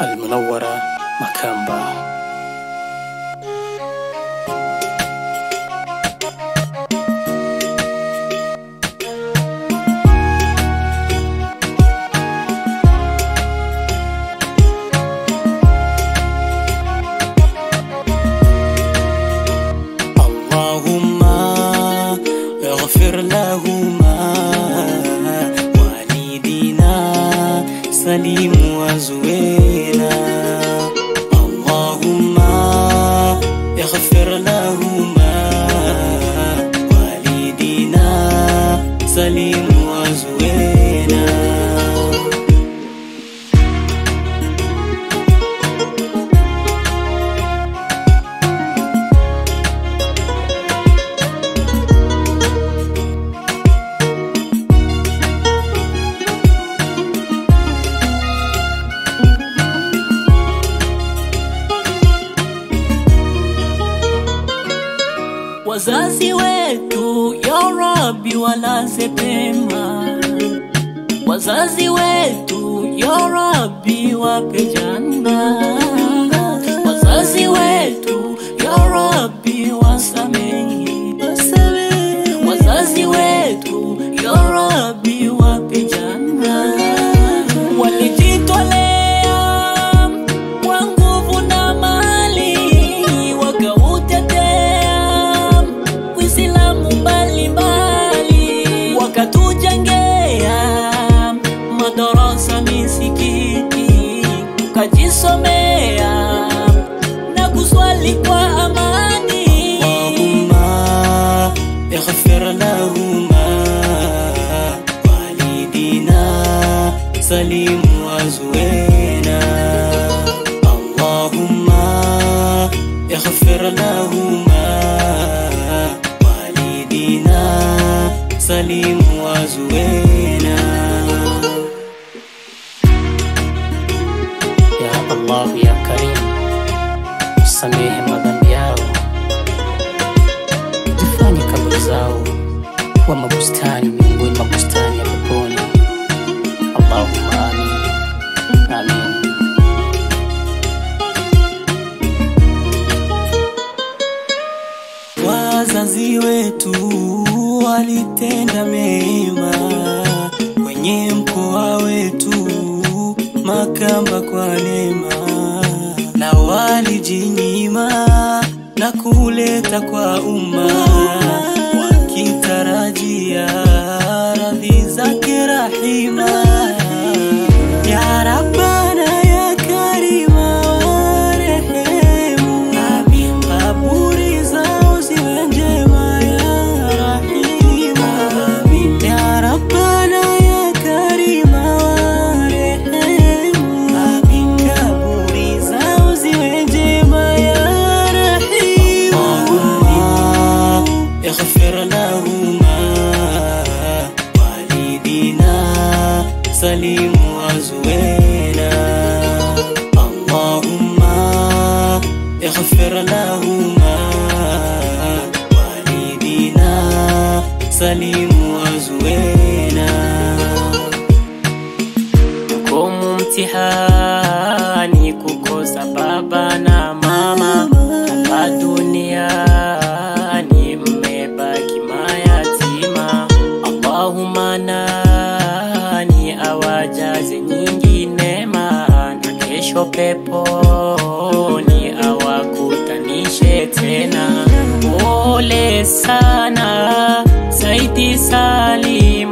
Almunawara Makamba. اللهم اغفر لهما والدينا سليم وزوينا اللهم اغفر لهما والدينا سليم وزوينا Wazazi wetu ya Rabbi walaze pema, wazazi wetu ya Rabbi wape janna, wazazi wetu ya Rabbi wasamehe, wazazi wetu ya Rabbi wape janna, walijitolea kwa nguvu na mali wakautetea Uislamu mbalimbali, wakatujengea madarasa, misikiti, tukajisomea na kuswali kwa amani. Allahumma ighfir lahuma walidina salim wazuena Allahumma ighfir lahuma walidina salim wazuena Ya Allah ya Karim samehe madhambi yao zifanye kaburi zao kuwa mabustani miongoni mwa bustani ya peponi Allahumma amin amin Wazazi wetu walitenda mema kwenye mkoa wetu Makamba kwa neema, na walijinyima na kuleta kwa umma wakitarajia radhi zake rahima. Ya Rabbana ya Karima warehemu, kaburi zao ziwe njema ya Rahima. Ya Rabbana ya Karima warehemu, kaburi zao ziwe njema ya Rahima. اغفر لهما والدينا سليم وزوينا اللهم اغفر لهما والدينا سليم وزوينا Komu mtihani kukosa baba na mama hapa duniani mmebaki mayatima. Allahumma nani awajaze nyingi neema na kesho peponi awakutanishe tena. Pole sana Saidi Salim